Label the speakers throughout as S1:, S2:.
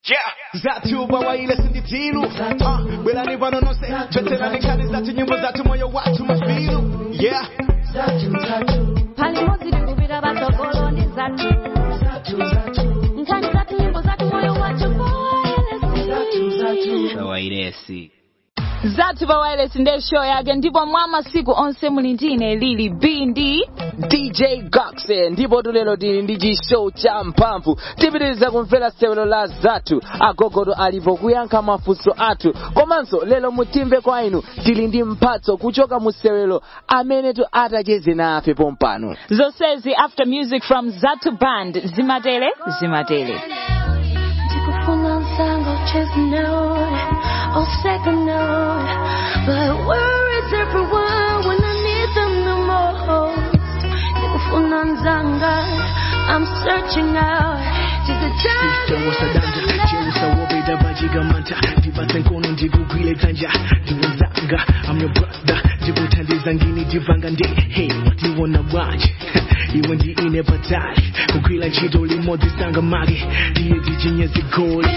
S1: Yeah. Zatu bawaile sinditilu uh, Belani vano nose Veterani kani zatu nyimbo zatu moyo watu mafilu Yeah
S2: palimo zikubira batogolo ndi zatu nkhani zatu nyimbo zatu moyo wacu poelesi
S3: wairesi
S4: zathu pa wireless ndiye show yake ndipo mwa masiku onse muli ndine lili b ndi
S3: dj goxe ndipo tulero tili ndi chishow cha mphamvu tipitiriza kumvera sewelo la zathu agogodo alipo kuyankha mafunso athu komanso lero mutimve kwa inu tili ndi mphatso kuchoka mu sewelo amene tu atacheze nafe pompano
S4: zonsezi after music from zathu band zimatele zimatele
S2: ndikufuna msango chase note or second note but where is everyone when I need them the most ndikufuna nzanga I'm searching out just a
S5: Sister wasadanja cheusa wobeda bajigamanta ndibata nkono ndigugwile dzanja ndiwezanga I'm your brother ndikuthandiza ngini ndivanga ndi hey watiwona bwanje iwe ndi ine patali kugwila ntchito limodzi sanga mage ndiye ndichinye zigoli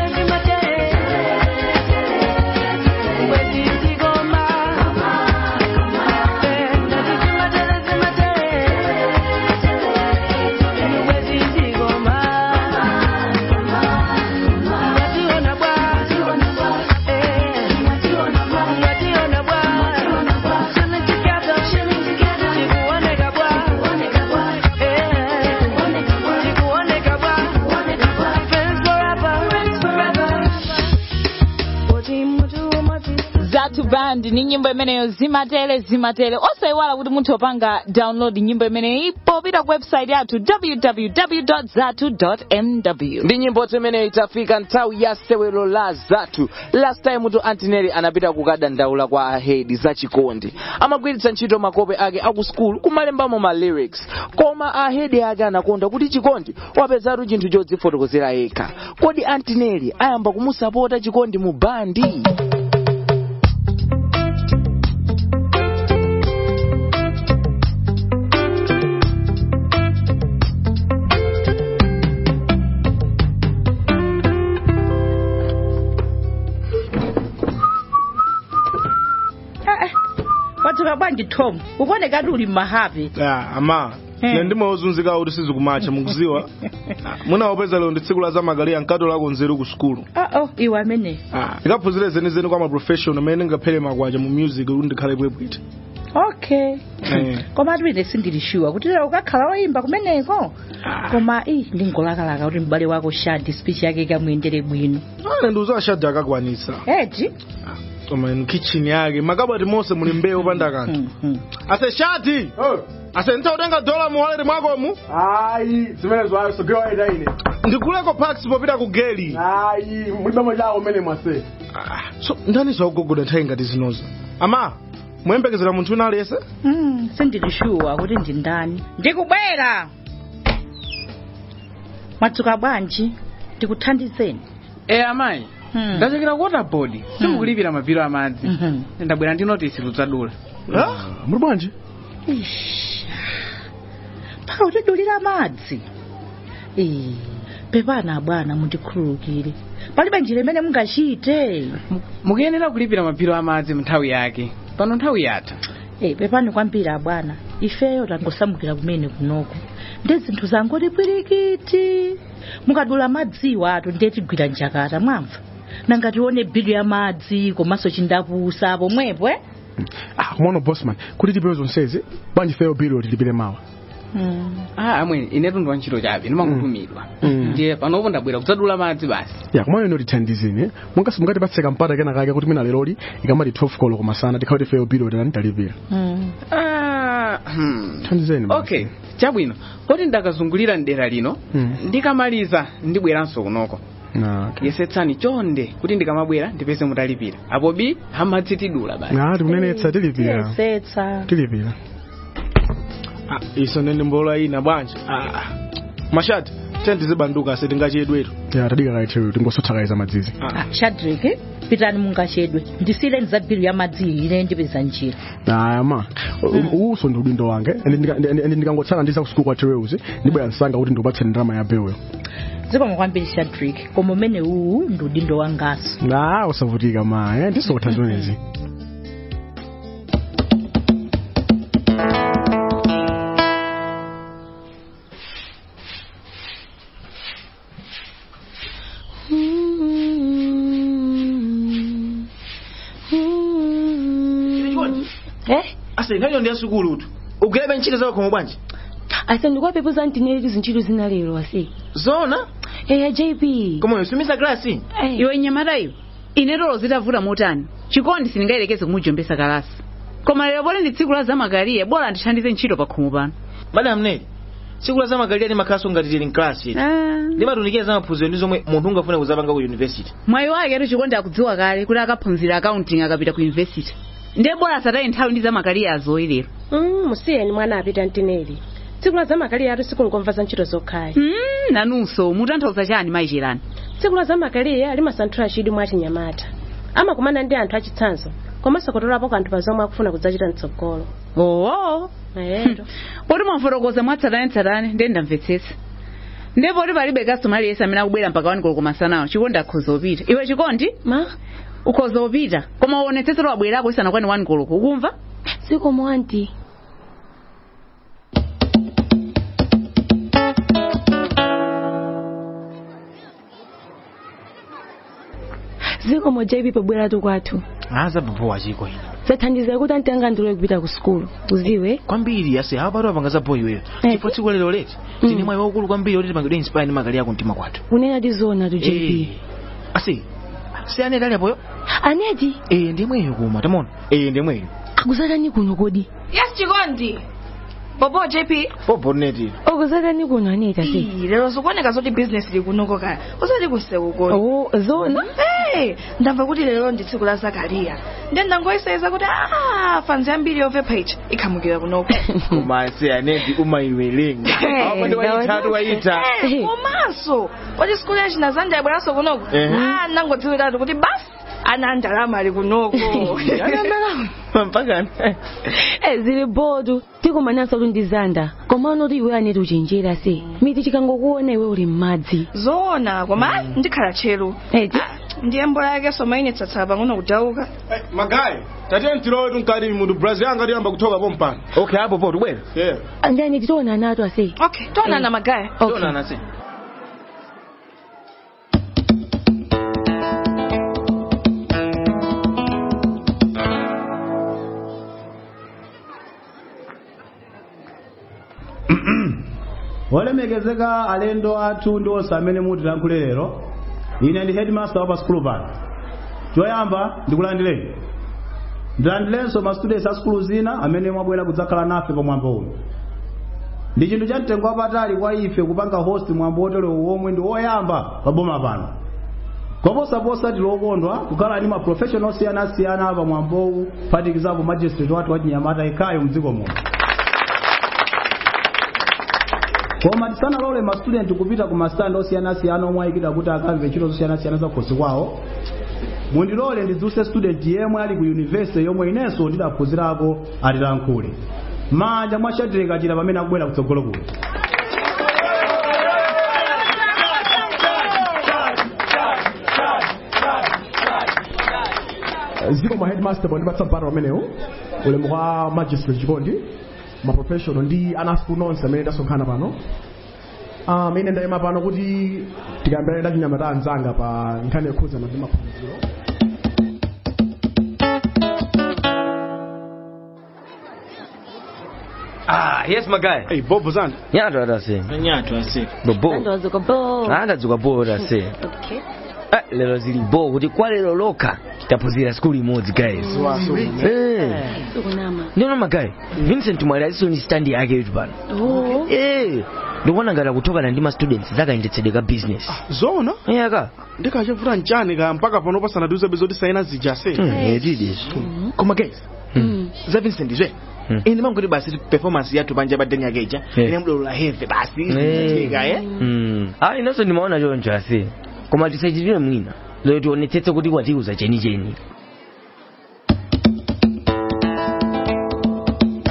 S4: zathu band ni nyimbo imeneyo zimatele zimatele osayiwala kuti munthu opanga download nyimbo imeneyi popita ku website yathu www zathu mw
S3: ndi nyimbo imeneyo itafika nthawi ya sewelo la zathu last time tu antineri anapita kukadandaula kwa ahedi za chikondi amagwiritsa ntchito makope ake aku skulu kumalembamo ma lyrics koma ahedi ake anakonda kuti chikondi wapezatu chinthu chodzifotokozera yekha kodi antineri ayamba kumusapota chikondi mu bandi
S6: wathuka bwanji tom ukuoneka uli mmahapi
S7: Ah, ama
S6: Eh.
S7: ine ndimawuzunzika kuti sizikumacha mukuziwa munawopeza lero ndi tsiku la zamagaliya mkato lako nzeru ku sukulu
S6: oo iwe amene
S7: ndikaphunzire zenizeni kwa maprofessional amene ndingaphere makwacha mu music kuti ndikhale bwebwiti
S6: okay
S7: Eh.
S6: koma ine sindilishuwa kuti lero ukakhala woyimba kumeneko koma i ndingolakalaka kuti m'bale wako shadi speech yake ikamuyendere bwino
S7: ane ndiuza ashadi akakwanitsa
S6: eti
S7: koma inu kitchen yake makabati monse muli mbewu panda kanthu ase shadi ase ntautenga dola mu wallet mwakomu
S8: ayi zimenezo ayo sogewaita ine
S7: ndikuleko pax popita ku geli
S8: ayi mulibamo chako mmene mwase
S7: so ndani zaugogoda nthawi ngati zinozo ama muyembekezera munthu wina aliyese
S6: Mm, sindilishuwa kuti ndi ndani ndikubwera mwadzuka bwanji ndikuthandizeni
S9: e amayi
S6: Hmm.
S9: ndachokera ku waterboard simukulipira mapiro amadzi
S6: Mhm.
S9: ndabwera ndi notisi tudzadula
S8: muli bwanji
S6: Ish. mpaka utidulira madzi Eh, pepana bwana mundikhululukire palibe njira imene mungachite
S9: mukuyenera kulipira mapiro amadzi nthawi yake pano nthawi yatha
S6: Eh, pepani kwambiri abwana ifeyo tangosamukira kumene kunoko ndi zinthu zangoti pwirikiti mukadula madziwo ato ndiye tigwira njakata mwamva nanga tione bilu ya madzi komanso chindapusa pomwepo eh?
S8: ah kumwana bossman kuti tipewe zonsezi bwanji feyo biro tilipire mawa
S6: mm.
S9: ah amwene inetu ndi wantchito chabe ndimangotumidwa
S8: Mm.
S9: ndiye panopo ndabwera kudzadula madzi basi
S8: ya kumwana ino tithandizeni mungasi mungatipatseka mpata kena kake kuti mina leroli ikamati 12 kolo kumasana tikhawati feyo biro tilani talipira
S6: Mm.
S9: ah, hmm.
S8: thandizeni basi.
S9: okay chabwino kodi ndakazungulira mdera lino
S8: Mm.
S9: ndikamaliza ndibweranso kunoko
S8: Ah, okay.
S9: yesetsani chonde kuti ndikamabwera ndipeze mutalipira apo bi amadzi tidula basi
S8: ah tikunenetsa tilipira
S6: yesetsa
S8: tilipira
S7: Ah, iso nene mbola ina bwanji Ah, mashati tendizibanduka ase tingachedwetu
S8: ya tadikakaitero tingosothakaiza madzizi
S6: ah, shadrik pitani mungachedwe ndisiyireni za bilu ya madzi ine ndipeza njira
S8: aya ma uso ndi udindo wange ende ndika- ende- ende ndikangotsala ndisa kusuku kwa tereuzi ndibwera msanga kuti ndikupatseni ndalama ya beweyo
S6: zikomo kwambiri Shadrack koma umene uwu ndi udindo wangaso
S8: ah usavutika maye ndisokutha zonezi
S10: Eh?
S1: ase nkhayo ndi yasukulu tu ugulebe ntchito zawo khomo bwanji
S10: ase ndikwapepuza ntineri zintchito zina lero ase
S1: zona
S10: eya jp
S1: koma usumiza glasi
S4: iwe nyamata iwe ine lero zitavuta motani chikondi sindingayelekeze kumujombesa kalasi koma lero pole ndi tsiku la zamakaliye bora ndithandize ntchito pa khomo pano
S1: madam neli tsiku la zamakaliye limakhalanso ngati tili mklasi yetu limatunikira za maphunziro ndi zomwe munthu ungafune kuzapanga ku yunivesity
S4: mwayi wake atu chikondi akudziwa kale kuti akaphunzira accounting akapita ku university ndiye bora asataye nthawi ndi zamakaliye azoyi lero
S11: Mm, musiyeni mwana apita mtineri tsiku la zamakaliye atu sikulingomva za ntchito zokhayi
S4: mm, nanunso mutanthauza chani mayicherani
S11: tsiku la zamakaliye limasanthula chidwi mwa chinyamata amakumana ndi anthu achitsanzo komanso kutolapo kanthu pa zomwe akufuna kudzachita mtsogolo
S4: oo
S11: eyeto
S4: poti mwafotokoza mwatsatanetsatane ndiye ndamvetsetsa ndiye poti palibe kastomali yese amene akubwera mpaka wani koloko masanawo chikondi akhoza upita iwe chikondi
S11: ma
S4: ukhoza upita koma uonetsetsero wabwerako isanakwani wani koloko ukumva
S10: zikomo anti zikomo jp pobweratu kwathu
S1: aza bobowa chiko ino
S10: zathandizira kuti anti anga ndilole kupita ku sukulu uziwe
S1: kwambiri ase awa patu apanga za boy iweyo chifukwa tsiku lero leti tini mwayi waukulu kwambiri oti tipangidwe inspire ndi magali ako mtima kwathu
S10: kunena tizona tu jp
S1: Eh, ase si aneti ali apoyo
S10: aneti
S1: eh ndimweyo kuma tamona eh ndimweyo
S10: akuzatani kuno kodi
S12: yes chikondi bobo jp
S1: popo neti
S10: akuzatani kuno aneti ase
S12: Ii, lero zikuoneka zoti business likunoko kaya usati kuseuko
S10: oh zona
S12: hey, ndamva kuti lero ndi tsiku la zakariya ndiye ndangoyeseza kuti ah, fanzi ambiri yove page ikhamukira kunoko
S1: koma ase aneti umayiwelenga apo ndi wayitatu wayita
S12: komanso poti sikulu yachina zanja yabweranso kunoko
S1: Ehe.
S12: ah, nangodziwiratu kuti basi ana ndalama ali kunoko
S1: mpaka
S10: Eh, zili bodu tikumananso kuti ndizanda koma unoti iwe aneti uchenjera se miti chikangokuona iwe uli m'madzi
S12: zoona koma ndikhala tcheru ndiye mbola yake somainetsatsala pang'ono kudauka
S7: magayi tatiye mtilowe tunkati munthu brazil anga tiyamba kuthoka pompano
S1: okay apo po tubwera
S7: yeah
S10: ndi aneti tiona nato ase
S12: okay tionana magaya
S10: Okay.
S1: tionana ase
S13: olemekezeka alendo athu ndi onse amene mutilankhule lero ine ndi headmaster wa pa skulu pano choyamba ndikulandireni ndilandirenso ma students a skulu zina amene mwabwera kudzakhala nafe pa mwambo uno ndi chinthu cha mtengo wapatali kwa ife kupanga host mwambo oterewo womwe ndi woyamba pa boma pano koposaposa tilokondwa kukhala ndi ma professional osiyanasiyana pa mwambowu phatikizapo magistrate wathu wachinyamata ikhayo mdziko muno koma tisanalole ma student kupita ku masitandi osiyanasiyana omwe ayikidwa kuti akamve ntchito zosiyanasiyana za khosi kwawo mundilole ndidzuse student yemwe ali ku yunivesity yomwe inenso ndidaphunzirako atilankhule manja mwa shadrack achita pamene akubwera kutsogolo kuno
S8: ziko ma headmaster bondipatsa mpata pamenewo ulemu kwa magistrate chikondi ma professional ndi ana school nonse amene tasonkhana pano um, ine ndayima pano kuti tikambirane ndi achinyamata anzanga pa nkhani yokhudzana ndi maphunziro
S3: Ah, yes magaya.
S7: Hey, bobo zana.
S3: Nyato atase.
S1: nyato ase
S3: Bobo.
S10: Ndozuka bo.
S3: Anadzuka bo atase.
S10: Okay.
S3: Ah, lero zili bo kuti kwa lero lokha taphunzira skulu imodzi guys. Eh.
S10: Sukunama.
S3: Ndiona magaya. Vincent Mwale alisoni stand yake yutu pano.
S10: Oh.
S3: Eh. ndikuona ngati akutokana ndi ma students zakayendetsedwe ka business.
S7: zona
S3: yaka
S7: ndikachavuta mchani ka mpaka pano pasanaduze bezoti saina zija se
S3: edidiso
S1: koma guys za vincent zwe ine mangoti basi performance yathu panja badeni yakeja
S3: Eh.
S1: ine mdolola heve basi
S3: Eh.
S1: chika eh
S3: Mm. Ah, inonso ndimaona choncho ase koma tisachitire mwina lero tionetsetse kuti watiuza chenicheni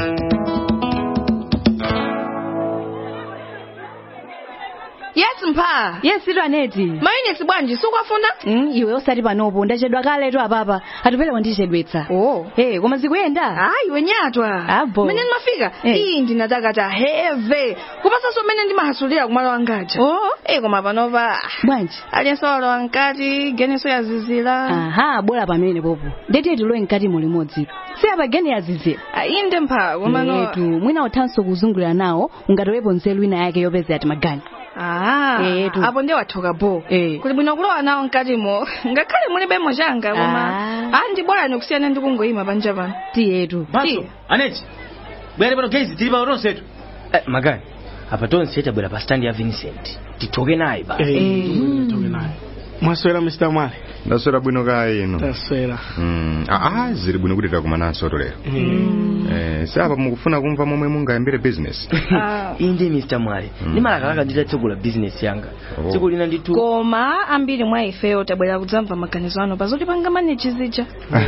S12: yes mpha Aneta.
S14: yes ito aneti
S12: Mayunitsi bwanji sukwafuna?
S14: Mm, iwe osati panopo ndachedwa kaletu apapa atupele wandichedwetsa
S12: oh
S14: hey, koma zikuyenda
S12: hayi wenyatwa
S14: abo
S12: mene ndimafika
S14: Eh.
S12: iyi ndinatakata heve kupasanso mmene ndimahasulira kumalo wangaja
S14: oh.
S12: eh koma panopa
S14: bwanji
S12: aliyense walowa mkati geneso yazizira
S14: aha bwera pamene popo ndeti tilowe mkati mulimodzitu si apa gene yazizira
S12: inde mpha komano
S14: etu mwina uthanso kuzungulira nawo ungatowepo nzeru ina yake yopeza ati magani
S12: Ah,
S14: Etu.
S12: apo ndiye wathoka bo
S14: Eh.
S12: kuli bwino kulowa nawo mkatimo ngakhale mulibemo changa koma
S14: Ah.
S12: ah ndi bora nikusiyana ndi kungoyima panja pano
S14: tiyetu
S15: Baso, Aneti. Bwere pano gezi tili pa tonsetu. Eh, magani. Apa tonse tabwera pa stand ya Vincent. Titoke naye ba.
S7: mwaswera mr mwale
S16: ndaswera bwino kaya ino
S7: taswera
S16: Mm, ah, zili bwino kuti takumananso lero eh, sapa mukufuna kumva momwe mungayambire business
S15: Inde Mr. Mwale. Ndimalaka nditatsegula business yanga.
S16: Oh.
S15: Tsiku lina nditu
S12: koma ambiri mwa ifeyo tabwera kudzamva maganizo ano pazoti panga maneji zija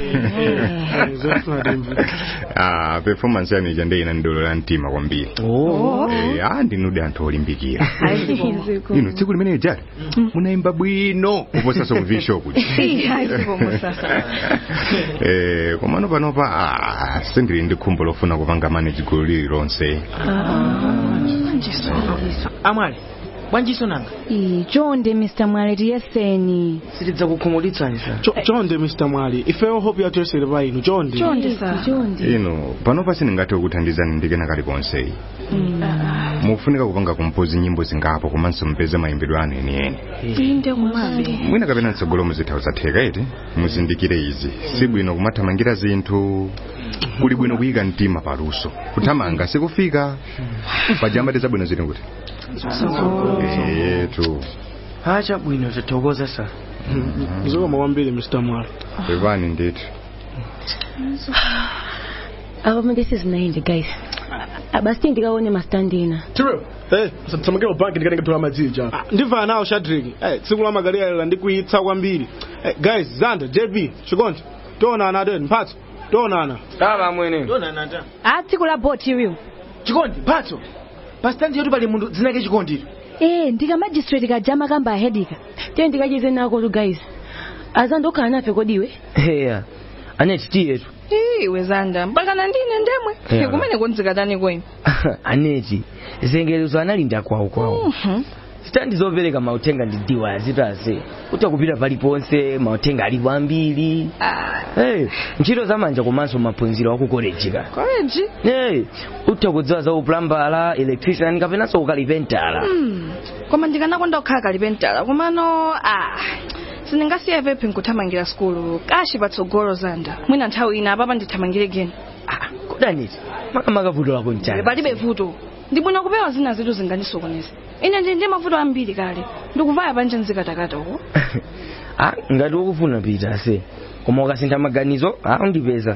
S16: ah, performance yanu ija ndeyina ndolo la mtima kwambiri
S15: Oh.
S16: eh, ah, ndinude anthu olimbikira ino tsiku limene jali munayimba bwino kuposaso ku vishop eh, komano panopa ah, sindili ndi khumbo lofuna kupanga manage gulu lililonse
S15: Amwale. Bwanjiso nanga.
S14: Ii, chonde mr mwale tiyeseni
S15: Sitidza kukhumulitsani sa.
S7: Cho- chonde mr mwale ifeyo hope yathu yesere pa inu chonde
S14: chonde
S16: ino panopa sindingathe kukuthandizani ndikena kalikonse mukufunika kupanga kumpozi nyimbo zingapo komanso mpeze mayimbidwe anu enieni
S12: inde kumali
S16: mwina kapena mtsogolo muzitha zatheka iti muzindikire izi si bwino kumathamangira zinthu kuli bwino kuyika mtima paluso kuthamanga sikufika pajamba tizabwino zili kuti yetu
S15: Acha bwino tathokoza sa.
S7: zikoma kwambiri mr mwale
S16: pepani ndithu
S10: apa mandisi zinaende guys basi ndikaone mastandina
S8: Tiro, eh, tsamakira banki ndikatenga tola madzija.
S7: ndimva nawo shadrik eh, tsiku la magaliyalira ndikuitsa kwambiri eh, guys zanda jb chikondi tionana adeni mphatso tionana
S15: Tava mwene.
S7: tionana ta
S14: a tsiku la boti iwiwo
S15: Chikondi, mphatso. Pa stand yetu pali munthu dzinake chikondi.
S14: eh ndika magistrate kajama kamba ahedika
S10: tiye ndikachize nako tu guys azanda okhala nafe kodiwe
S15: Heya. Aneti tiyetu.
S12: iwe zanda mpakana ndine ndemwe
S15: Yeah.
S12: kumene kunzikatani kwenu
S15: Aneti. Zengerezo analinda kwawo kwawo. Standi zopereka mautenga ndi diwa azitase. Utakupita paliponse mautenga alipo ambiri. Hey, ntchito zamanja komanso maphunziro aku college ka.
S12: koleji
S15: Hey, utakudziwa za uplambala, electrician kapenanso ukalipentala.
S12: Hmm. koma ndikanakonda kukhala kalipentala komano ah sindingasiye pepi nkuthamangira skulu kashi patsogolo zanda mwina nthawi ina apapa ndithamangire geni
S15: Kudaniti. Makamaka vuto lako nchani.
S12: palibe vuto ndibwino kupewa zina zitu zingandisokoneza ine ndi ndi mavuto ambiri kale ndikuvaya panje nzikatakata uko
S15: Ah, ngati ukufuna pita se. Koma ukasintha maganizo, ah undipeza.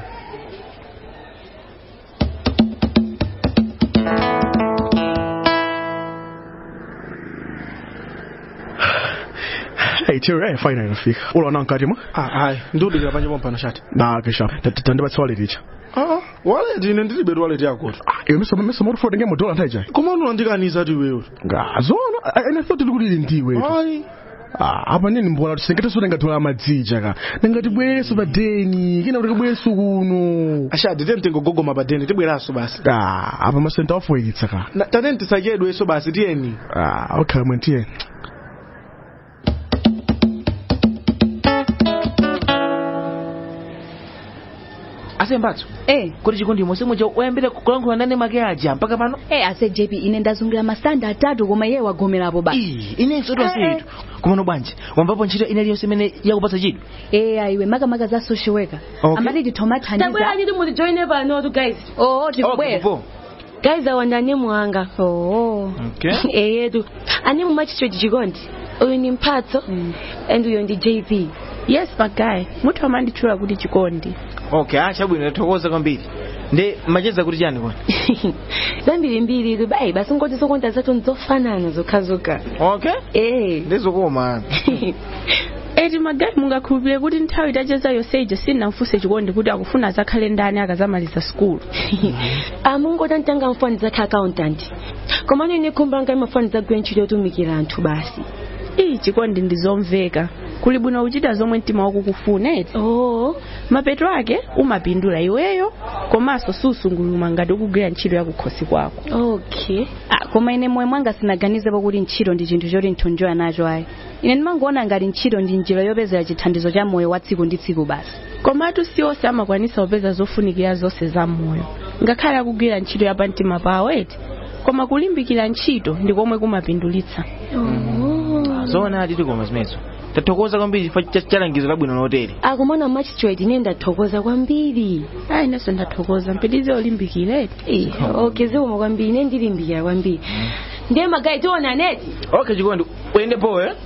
S8: Hey, Tiro, eh, finally nafika. Ulo na nkati mwa?
S7: ah ayi ndiudikira panje pompano shati
S8: Na kesha. Tandibatsa wallet icha.
S7: ah waleti ine ndilibe waleti yakoto
S8: Iwe mesa mesa moto for ngemo dola ntaija.
S7: koma unondikaniza ti wewe
S8: Ngazona, ene thought likuli ndiwe.
S7: ayi
S8: Ah, apa nini mbona tusengete sura ngatola madzija ka. Nangati bweso badeni, kina kuti bweso kuno.
S7: ashadi tente ngogogoma padeni tibweraso basi
S8: Ah, apa masenta ofoyitsa ka.
S7: Na- tateni tisadyedweso basi tiyeni
S8: Ah, okay, mwentie.
S15: Ase mbatso.
S14: eh
S15: Kuti chikondi mose muja oyambira kulankhula nane make aja mpaka pano.
S14: eh ase jp ine ndazungulira masanda atatu koma iye wagomerapo basi
S15: Inenso tonsetu. Komano bwanji, wambapo ntchito ina iliyonse imene yakupatsa chidwi.
S14: eh ayiwe makamaka za social worker
S15: Okay.
S14: amati titomathandiza
S10: tabwera chiti mutijoine panotu guys
S14: oh tikubwera
S10: guys awanda anemu anga
S14: oh
S15: Okay.
S10: eyetu anemu magistrate chikondi uyu ni mphatso and uyo ndi jp
S11: yes magayi munthu amanditchula kuti chikondi
S15: Okay, acha bwino tathokoza kwambiri. Nde macheza kuti chani kwani?
S10: zambirimbiri tu bayi basi ngoti zokonda zathu nzofanana zokhazokha
S15: Okay.
S10: eh
S15: Ndizokoma.
S11: eti magayi mungakhulupirire kuti nthawi itacheza yonseyi sindinamfunse chikondi kuti akufuna zakhale ndani akazamaliza skulu
S10: amungota ntanga mfani zakhe accountant komano ine khumba langa imafani zagwira ntchito yotumikira anthu basi
S11: iyi chikondi ndizomveka kuli bwino kuchita zomwe mtima wako ukufuna eti
S6: oh.
S11: mapeto ake umapindula iweyo komanso susunguluma ngati ukugwira ntchito yakukhosi kwako
S14: okay ah, koma ine moyo mwanga sinaganizepo kuti ntchito ndi chinthu choti nthunjoya nacho ayi ine ndimangoona ngati ntchito ndi njira yopezera chithandizo cha moyo wa tsiku ndi tsiku basi
S11: komatu si onse amakwanisa kupeza zofunikira zonse za moyo ngakhale akugwira ntchito yapamtima pawo eti koma kulimbikira ntchito ndi komwe kumapindulitsa
S17: zoona ati tikoma zimenezo tathokoza kwambiri chifukwa cha chalangizo labwino lotere
S10: akumana magistrate ine ndathokoza kwambiri
S11: ayi inenso ndathokoza mpitize olimbikira eti
S10: okay ziwoma kwambiri ine ndilimbikira kwambiri ndiye magayi tiona neti
S17: okay chikondi uyende powo eh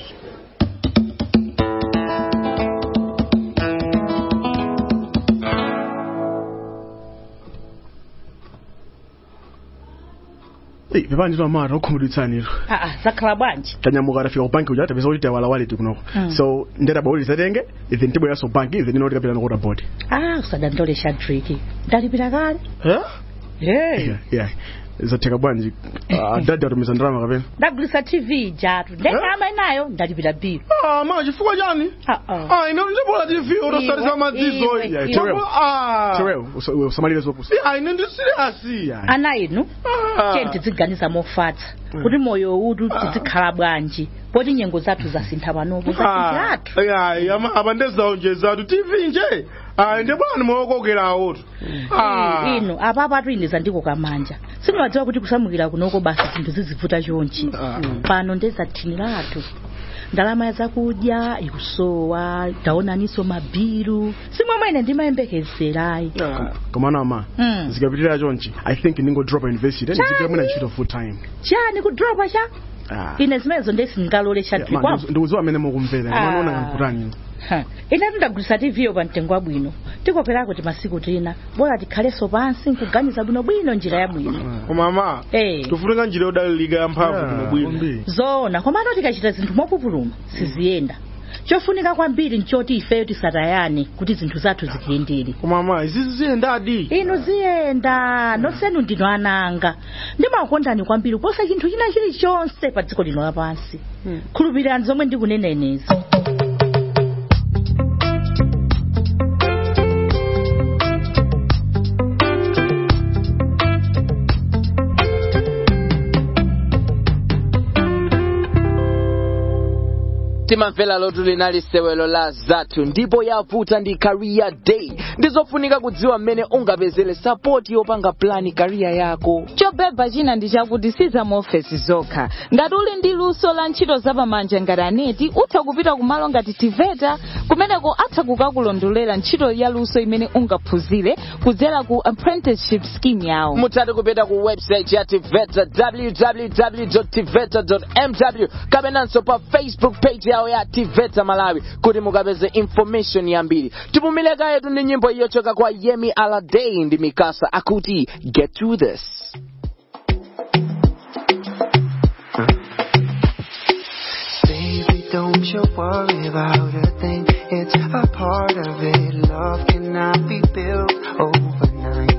S8: Ei, pepani twamata okhumudwitsaniro
S6: aa zakhala bwanji
S8: tanyamuka atafika ku banki uja tapeza kuti tawala wallet kunoko
S6: Mm.
S8: so ndetaba kuti zatenge then tibweranso banki then inoti kapita nokota board
S6: ah usadandolesha driki ndalipira kale
S8: yeah
S6: hey
S8: yeah zatheka bwanji Ah, dadi atumiza ndalama kapena
S6: ndagulisa tv jatu ndekama inayo ndalipira bill
S8: ah ma chifukwa chani ah ine ndibola tv utosalisa madzizo
S6: iwe,
S8: Terewo.
S6: iwe.
S8: ah Terewo, usa- usamalire zopusa ah ine ndi serious
S6: ana inu tiye tidziganiza mofatsa kuti moyo utu tizikhala bwanji poti nyengo zathu zasintha panopo zasintha
S7: ayi apa ndezaonjezatu tv nje ayi ndibwani mookokerawo tu Ah.
S6: inu apapa atuiniza ndiko kamanja simumadziwa kuti kusamukira kunoko basi zinthu zizivuta chonchi pano ndezathini lathu ndalama ya zakudya ikusowa taonaniso mabiru simwamwene ndimayembekezerayi
S8: komana ama
S6: Mm.
S8: zikapitirira chonchi i think ningodropa university
S6: Chani?
S8: ndizikira mwina ntchito full time
S6: chani kudropa cha
S8: Ah.
S6: ine zimenezo ndesindingalolesha
S8: Ma,
S6: trikwapo
S8: ndiku- ndikudziwa amene mukumvera
S6: Ah.
S8: manaona kankutani
S6: Ha, ine tindagulisa tv yo pa mtengo wabwino tikoperako timasiku tina bora tikhalenso pansi nkuganiza bwinobwino njira yabwino
S7: koma ma
S6: Eh.
S7: tifunika njira yodalirika yamphamvu kuno bwino
S6: zoona komano tikachita zinthu mopupuluma siziyenda chofunika kwambiri nchoti ifeyo tisatayane kuti zinthu zathu zikiyendere
S7: koma ma izizi ziyendadi
S6: inu ziyenda nonsenu ndinu ananga ndimakondani kwambiri kuposa chinthu china chilichonse pa dziko lino lapansi khulupirirani zomwe ndikunena inezi
S3: timamvera lotu linali sewelo la zathu ndipo yavuta ndi career day ndizofunika kudziwa mmene ungapezere sapoti yopanga plani career yako
S4: chobeba china ndi chakuti si za maofesi zokha ngati uli ndi luso la ntchito zapamanja ngati aneti utha kupita kumalo ngati tiveta kumeneko atha kukakulondolera ntchito ya luso imene ungaphunzire kudzera ku apprenticeship scheme yawo
S3: mutati kupita ku website ya tiveta www tiveta mw kapenanso pa facebook page yawo ya tiveta malawi kuti mukapeze information yambiri tipumileka yetu ndi nyimbo iyochoka kwa yemi aladei ndi mikasa akuti get to this
S18: Baby, don't you worry about a thing. It's a part of it. Love cannot be built overnight.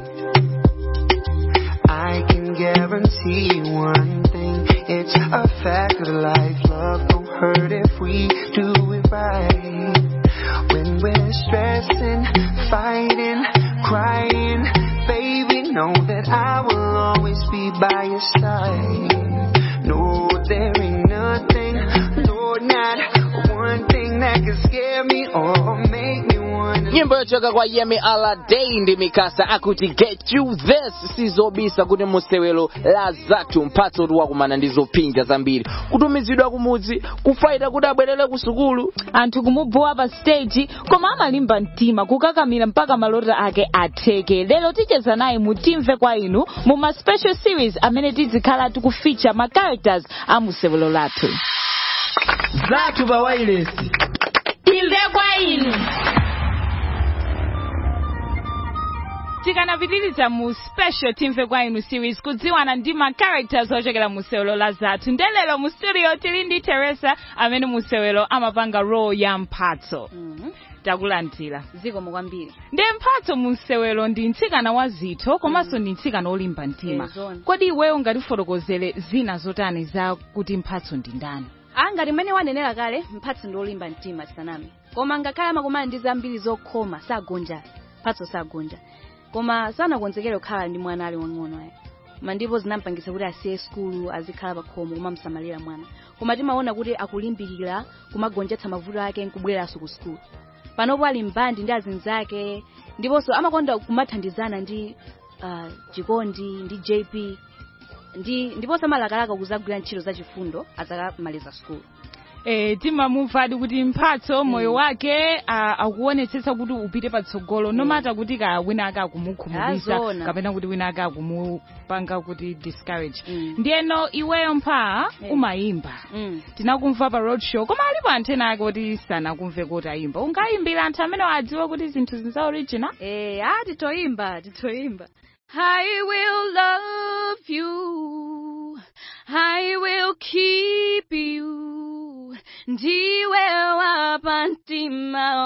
S18: I can guarantee you one thing. It's a fact of life. Love don't hurt if we do it right. When we're stressing, fighting, crying, baby, know that I will always be by your side. No, there ain't nothing, Lord, not one thing that can scare me or make me wanna.
S3: nyimbo yochoka kwa yemi aladei ndi mikasa akuti get you this sizobisa kuti musewelo la zathu mphatso tiwakumana ndi zopinja zambiri kutumizidwa kumudzi kufaita kuti abwerere ku sukulu
S4: anthu kumubowa pa stage koma amalimba mtima kukakamira mpaka malota ake atheke lero ticheza naye mutimve kwa inu mu ma special series amene tizikhala tikufeature ma characters a musewelo lathu
S17: zathu pa wireless
S4: timve kwa inu tikanapitiriza mu special timve kwa inu series kudziwana ndi ma characters ochokera mu sewelo la zathu ndelero mu studio tili ndi teresa amene mu sewelo amapanga role ya mphatso takulandira
S14: zikomo kwambiri
S4: ndi mphatso mu sewelo ndi mtsikana wa zitho komanso ndi mtsikana olimba mtima
S14: Eh, zona.
S4: kodi iweyo ungatifotokozere zina zotani za kuti mphatso ndi ndani
S14: angati mmene wanenera kale mphatso ndi olimba mtima tisaname koma ngakhale amakumana ndi zambiri zokhoma sagonja mphatso sagonja koma sanakonzekere kukhala ndi mwana ali wang'ono aya ma ndipo zinampangisa kuti asiye skulu azikhala pa khomo kumamsamalira mwana koma timaona kuti akulimbikira kumagonjetsa mavuto ake nkubweranso ku skulu panopo ali mbandi ndi azinzake ndiponso amakonda kumathandizana ndi uh, chikondi ndi jp ndi ndiponso amalakalaka kuzagwira ntchito zachifundo azakamaliza skulu
S4: Eh, timamumvadi kuti mphatso moyo wake ah, akuonetsetsa kuti upite patsogolo nomata kuti ka wina ake akumukhumudwitsa
S14: Azona.
S4: kapena kuti wina ake akumupanga kuti discourage ndiyeno iweyo mpha umayimba tinakumva pa road show koma alipo anthu ena ake kuti sanakumve kuti ayimba ungayimbira anthu amene adziwe kuti zinthu zinza original
S14: eh ah titoyimba titoyimba I will love you. I will keep you. Ndiwe wapa mtima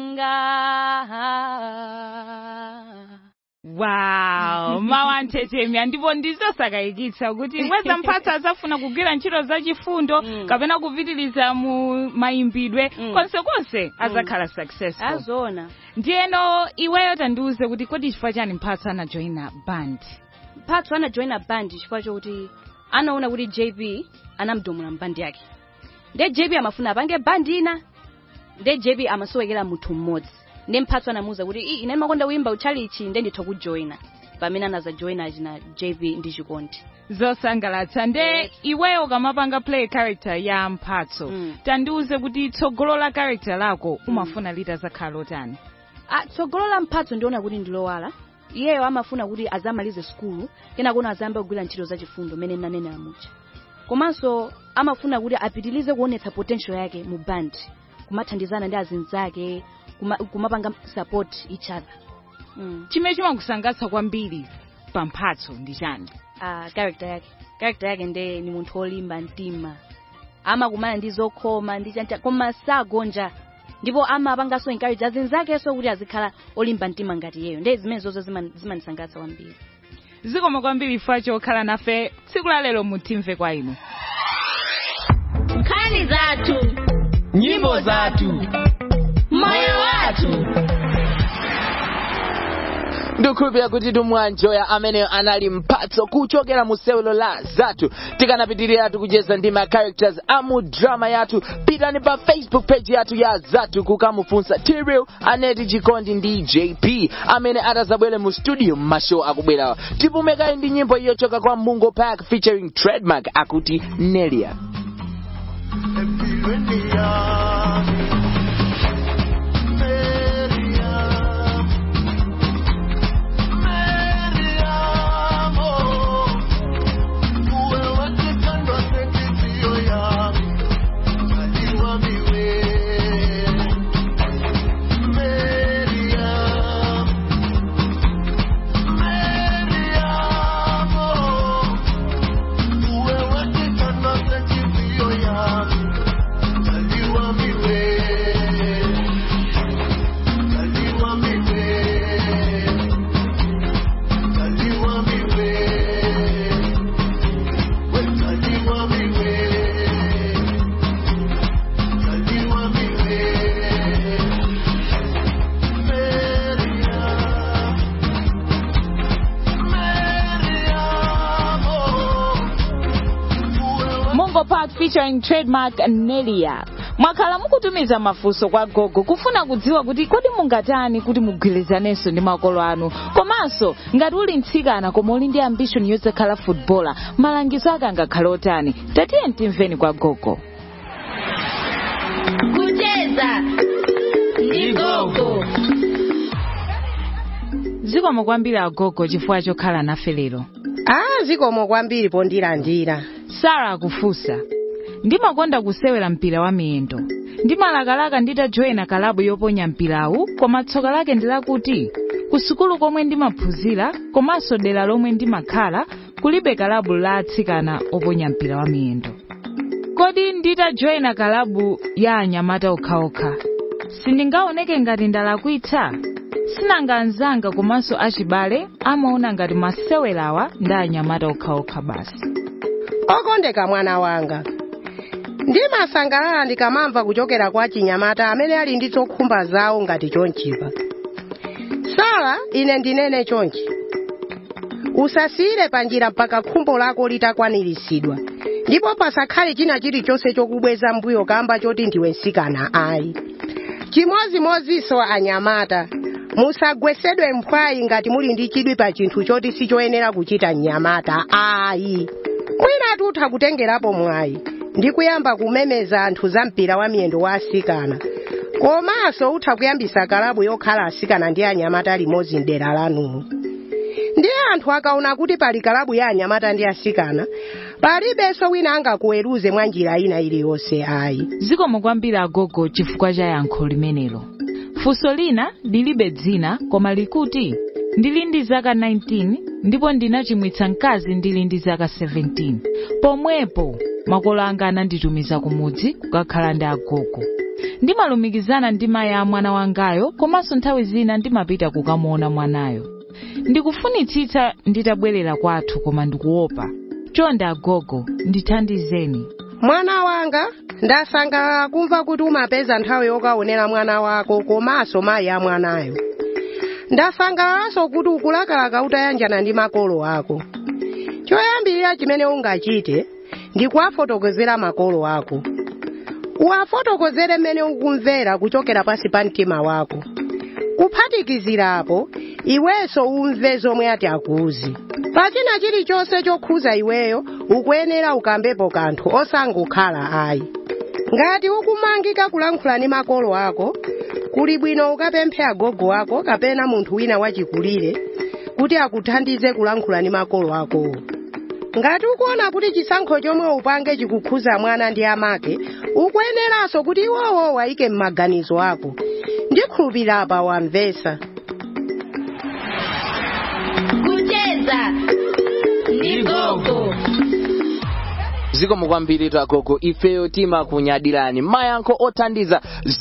S14: wanga.
S4: wow mawanthetemya ndipo ndizosakayikitsa kuti weza mphatso azafuna kugwira ntchito zachifundo kapena kupitiliza mu mayimbidwe konsekonse azakhala successful
S14: azona
S4: ndiyeno iweyo tandiuze kuti kodi chifukwa chani mphatso anajoyina band
S14: mphatso anajoyina band chifukwa chokuti anaona kuti jp anamdomula mbandi yake nde jp amafuna apange bandi ina nde jp amasowekera munthu mmodzi nde mphatso anamuwuza kuti "Ii, ine ndimakonda kuyimba utchalichi nde nditha kujoyina pamene anazajoyina achina jp ndi chikondi
S4: zosangalatsa nde iweyo ukamapanga play character ya mphatso tandiuze kuti tsogolo la character lako umafuna litazakhala lotani
S14: Ah, tsogolo la mphatso ndiona kuti ndilowala iyeyo amafuna kuti azamalize skulu kenako azayambe kugwira ntchito zachifundo mene nanenera mucha komanso amafuna kuti apitilize kuonetsa potential yake mu band kumathandizana ndi azinzake kuma, kumapanga support each other mm.
S4: chimene chimakusangalatsa kwambiri pa mphatso ndi chani
S14: ah, character yake character yake nde ni munthu olimba mtima amakumana ndi zokhoma ndi chanja koma sagonja ndipo amapanganso encourage azinzakenso kuti azikhala olimba mtima ngati iyeyo nde zimene zozo zima- zimanisangalatsa kwambiri
S4: zikomo kwambiri chifukwa chokhala nafe tsiku la lero mutimve kwa inu
S2: nkhani zathu
S15: nyimbo zathu
S2: moyo wathu
S3: ndikukhulupirira kuti tumwanjoya ameneyo anali mphatso kuchokera mu sewelo la zathu tikanapitirira tikucheza ndi ma characters amu drama yathu pitani pa facebook page yathu ya zathu kukamufunsa tiril aneti chikondi ndi jp amene atazabwere mu studio mashow akubwerawa tipumekayi ndi nyimbo iyochoka kwa mungo park featuring trademark akuti nelia
S4: mungo park featuring trademark nelia mwakhala mukutumiza mafunso kwa gogo kufuna kudziwa kuti kodi mungatani kuti mugwirizanenso ndi makolo anu komanso ngati uli mtsikana koma uli ndi ambition yozakhala footballer malangizo ake angakhale otani tatiye timveni kwa gogo
S2: kucheza ndi gogo
S4: zikomo kwambiri agogo chifukwa chokhala nafe lero
S19: ah zikomo kwambiri pondilandira
S4: sara akufunsa ndimakonda kusewera mpira wa miyendo ndimalakalaka nditajoyina kalabu yoponya mpirawu koma tsoka lake ndi lakuti ku sukulu komwe ndimaphunzira komanso dera lomwe ndimakhala kulibe kalabu la atsikana oponya mpira wa miyendo kodi nditajoyina kalabu ya anyamata okhaokha sindingaoneke ngati ndalakwitsa sinanga anzanga komanso achibale amaona ngati masewerawa ndi anyamata okhaokha basi
S19: okondeka mwana wanga ndimasangalala ndikamamva kuchokera kwa chinyamata amene ali ndi zokhumba zawo ngati chonchipa sala ine ndinene chonchi usasiyire panjira mpaka khumbo lako litakwaniritsidwa ndipo pasakhale china chilichonse chokubweza mbuyo kamba choti ndiwe msikana ayi chimozimozinso anyamata musagwesedwe mphwayi ngati muli ndi chidwi pa chinthu choti sichoyenera kuchita mnyamata ayi mwina tutha kutengerapo mwayi ndi kuyamba kumemeza anthu za mpira wa miyendo wa asikana komanso utha kuyambisa kalabu yokhala asikana ndi anyamata limodzi mdera lanumo ndiye anthu akaona kuti pali kalabu ya anyamata ndi asikana palibenso wina angakuweruze mwa njira ina iliyonse ayi
S4: zikomo kwambiri agogo chifukwa cha yankho limenelo funso lina lilibe dzina koma likuti ndili ndi zaka 19 ndipo ndinachimwitsa mkazi ndili ndi zaka 17 pomwepo makolo anga ananditumiza kumudzi kukakhala ndi agogo ndimalumikizana ndi mayi a mwana wangayo komanso nthawi zina ndimapita kukamuona mwanayo ndikufunitsitsa nditabwerera kwathu koma ndikuopa chonde agogo ndithandizeni
S19: mwana wanga ndasangalala kumva kuti umapeza nthawi yokaonera mwana wako komanso mayi a mwanayo ndasangalalanso kuti ukulakalaka utayanjana ndi makolo ako choyambirira chimene ungachite ndi kuwafotokozera makolo ako uwafotokozere mmene ukumvera kuchokera pansi pa mtima wako kuphatikizirapo iwenso umve zomwe ati akuuzi pachina chilichonse chokhuza iweyo ukuyenera ukambepo kanthu osangokhala ayi ngati ukumangika kulankhula ndi makolo ako kuli bwino ukapemphe agogo ako kapena munthu wina wachikulire kuti akuthandize kulankhula ndi makolo akowo ngati ukuona kuti chisankho chomwe upange chikukhuza mwana ndi amake ukuyeneranso kuti iwowo wayike m'maganizo ako ndikhulupirira apa wamvesa
S2: kucheza
S3: ndi gogo zikomo kwambiri agogo ifeyo timakunyadirani mayankho othandiza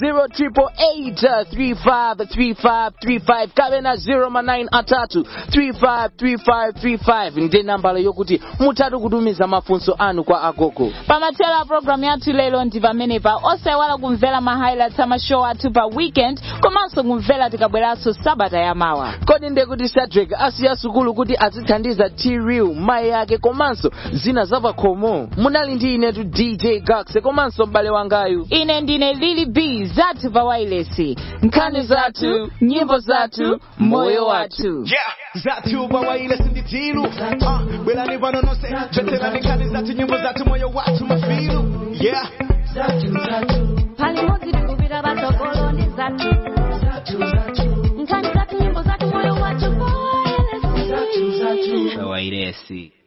S3: 088353535 kapena 09 atatu 353535 ndi nambala yokuti mutatu kutumiza mafunso anu kwa agogo
S4: pamathero a programu yathu lero ndi pamenepa osaiwala kumvera ma highlights a mashow athu pa weekend komanso kumvera tikabweranso sabata yamawa
S3: kodi ndekuti sadrak asiya sukulu kuti azithandiza t-real mayi yake komanso zina zapakhomo munali ndi inetu dj gax komanso m'bale wangayu
S4: ine ndine lili b zathu pa wailesi nkhani zathu nyimbo zathu moyo wathu
S1: yeah zathu pa wailesi ndi tilu uh, bwerani pano nonse choterani nkhani zathu nyimbo zathu moyo wathu mafilu yeah
S2: palimodzi tikupita patsogolo ndi zathu nkhani zathu nyimbo zathu moyo wathu
S17: wailesi